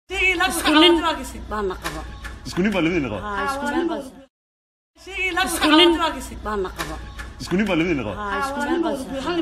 isku nin baana qaba isku nin baa labadiina qaba Haa, isku nin baa isku nin baana qaba isku nin baa labadiina qaba Haa, isku nin baa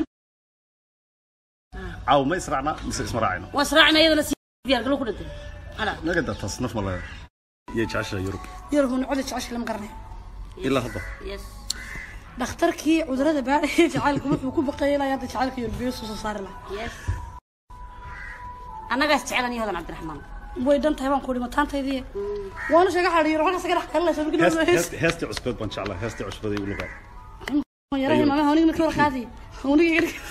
caaw ma israacnaa mise isma raacayno waa israacna iyadana si diyaar galo ku dhintay ala naga daa taas naf ma laga iyo jecesha yurub yarhuna codi jecesha lama garanay ilaa hadda yes dhakhtarkii cudurada baadhaya jacaylka wuxuu ku baqayay ilaa hadda jacaylka yurbiyo soo soo saari lahaa yes annagaas jecel aniyo hodan cabdiraxmaan way dhan tahay baan ku dhima taantaydii waanu sheega xadhiyo halkaas ka dhex qalinaysa markii Heest- dhow heest- heestii cusbeed baan jeclaa heestii cusbeed igu luqaa yarahay maama hawniga markii hore qaadi hawniga iga dhig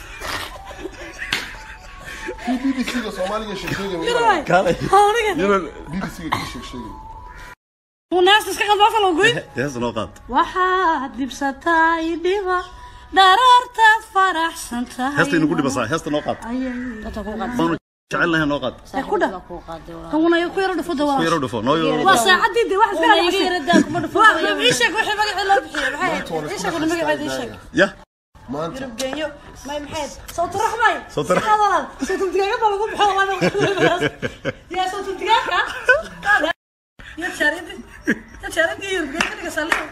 BBC-ga Soomaaliga sheegsheegay ma yarahay kaalay hawniga BBC-ga ka sheegsheegay uu naasta iska qadba afal oo goyn heesta noo qaad waxaad dhibsataa idhiba dharaartaad faraxsan tahay heesta inagu dhibasaa heesta noo qaad ayay dadka ku qaad baanu jecelnahay noo qaad ku dhah. ku qaaday walaa hawna ku yaro dhufo ku dawaa yaro dhufo noo yaro waa saacadii de wax iska iga hadlaysa yaradaa kuma dhufo waa ii sheeg wixii magacii loo bixiyay maxay ii sheeg magaceeda ii sheeg ya maanta geenyo may maxay sawtu raxmay Sawtu rax- raxmay sawtu digaaga baa lagu bixo walaal ya sawtu digaaga ya charidi ya charidi yurb geeyo dhiga saliyo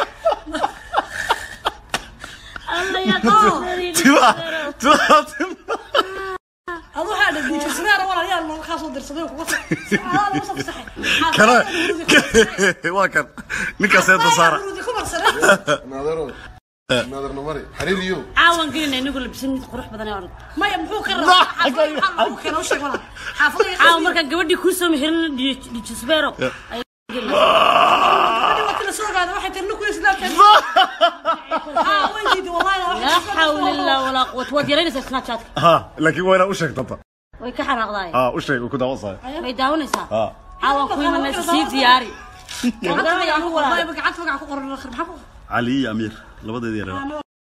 alla ya tiba tiba tiba adu waxaa dhigay dijo sigaara walaal yaa loo kaasoo dirsaday kuga saxay lagu saxay kana waa kan ninkaas heesta saara ku marsanay naadaro naadarna mari xariiriyo caawan gelina inagu labisan mid qurux badan ee orod maya muxuu ka rabaa xaafadda waxaa lagu keeno u sheeg walaal xaafadda caawa markaan gabadhii kuu soo meherin dijisbeero la soo gaado waxay tirni ku islaamteen haa way diiday wallahi laa xawla illaa walaa quwata waad yaraynaysaa snapchatka ha laakiin waa inaa u sheegtata way ka xanaaqdaay ha u sheeg uu ku daawasayo way daawanaysaa ha caawa ku imanaysa sii diyaari waan garanaya anigu walaa gacanta magaca ku qoran maxaa ku cali iyo amiir labadeedii yaraa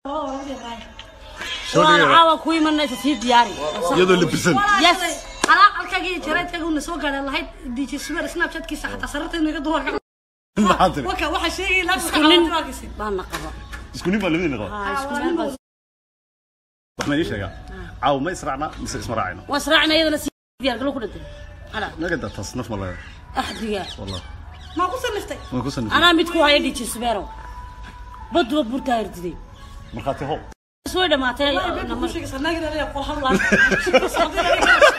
waan caawa ku imanaysa sii diyaari iyadoo labisan yes xalaalkagii jareedkaga una soo gaadhay lahayd dj sumer snapchatkiisa xataa sararta inaga duwa maxaa tiri waka waxa sheegay ilaa isku nin baana qaba isku nin baa labadiina qaba Haa, isku nin baa waxna ii sheegaa caaw ma israacnaa mise isma raacayno waa israacna iyadana sii diyaar galo ku dhintay ala naga daa taas naf ma laga axdiga wallah maa ku saliftay waan ku sanifay anaa mid ku haya dijisbeero baduba burtaa hirdiday markhaati how way dhamaatay ku sheegaysa naagina qol hadlaa